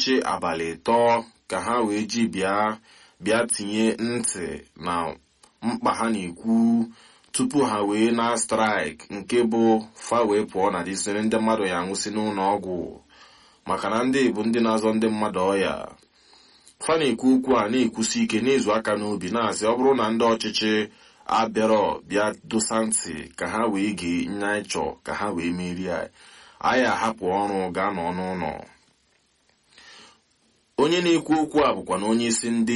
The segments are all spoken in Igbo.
ọchịchị abalị ịtọ ka ha wee ji bịa bịa tinye ntị na mkpa ha na-ekwu tupu ha wee na straik nke bụ fa wee pụọ na disiri ndị mmadụ ya nwụsị n'ụlọ ọgwụ maka na ndị bụ ndị na-azọ ndị mmadụ ọya fa na-ekwu okwu a na-ekwusi ike n'izu aka n'obi na-asị ọ bụrụ na ndị ọchịchị abịarọ bịa dosa ntị ka ha wee gee nya ịchọ ka ha wee merie anyị ahapụ ọrụ gaa nọ n'ụlọ onye na-ekwu okwu a bụkwa na onye isi ndị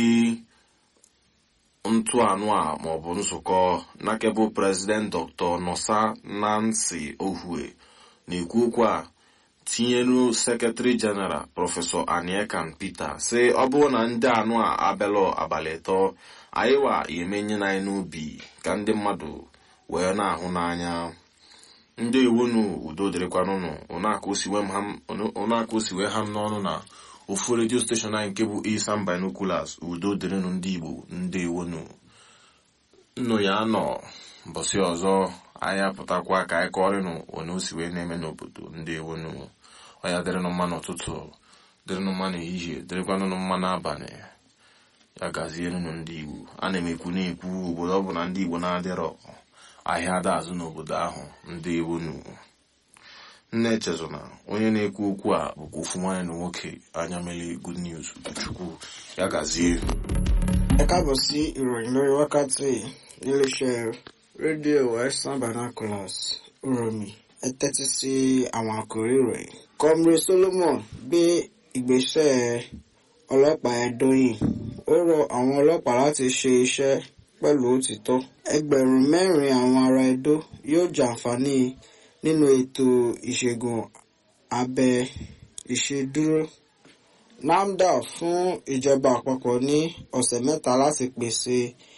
ntụanụ a maọbụ nzukọ nakebụ prezident dr nosa nancy ohue na-ekwu okwu a tinyelu sekretari jeneral prọfesọ aniekan peter sị ọ bụrụ na ndị anụ a abịalụ abalị ịtọ anyị wa emenye na anyị n'obi ka ndị mmadụ wee na-ahụ n'anya ndị iwunu udo dịrịkwanụnụ ụnaka osiwe ha m n'ọnụ na ofu redio steshọn anyị nke bụ isan binoculars udo dịrịnụ ndị igbo ndị iwunu nnụ ya nọ mbọsị ọzọ anyị apụtakwa ka anyị kọrịnụ onye o si wee na-eme n'obodo ndị iwunu ọya dịrịnụ mma n'ụtụtụ dịrịnụ mma n'ehihie dịrịkwanụnụ mma n'abalị ya gazienụ ndị igbo a na-emekwu na-ekwu obodo ọ bụ na ndị igbo na-adịrọ ahịa ada azụ n'obodo ahụ ndị iwunu nne echezona onye na-ekwu okwu a bụkwa ofu nwaanyị na nwoke anya mele good news chukwu ya gazie ẹ káàbọ̀ sí ìròyìn lórí wákàtí níléeṣẹ́ rédíò western binoculars uromi ẹ tẹ́tí sí àwọn àkòrí ìròyìn. comrade solomon gbé ìgbésẹ̀ ọlọ́pàá ẹ̀dọ́yìn ó rọ àwọn ọlọ́pàá láti ṣe iṣẹ́ pẹ̀lú òtítọ́ ẹgbẹ̀rún mẹ́rin àwọn ará Ẹdó yóò jàǹfààní nínú ètò ìṣègùn abẹ ìṣedúró NAFDAC fún ìjọba àpapọ̀ ní ọ̀sẹ̀ mẹ́ta láti pèsè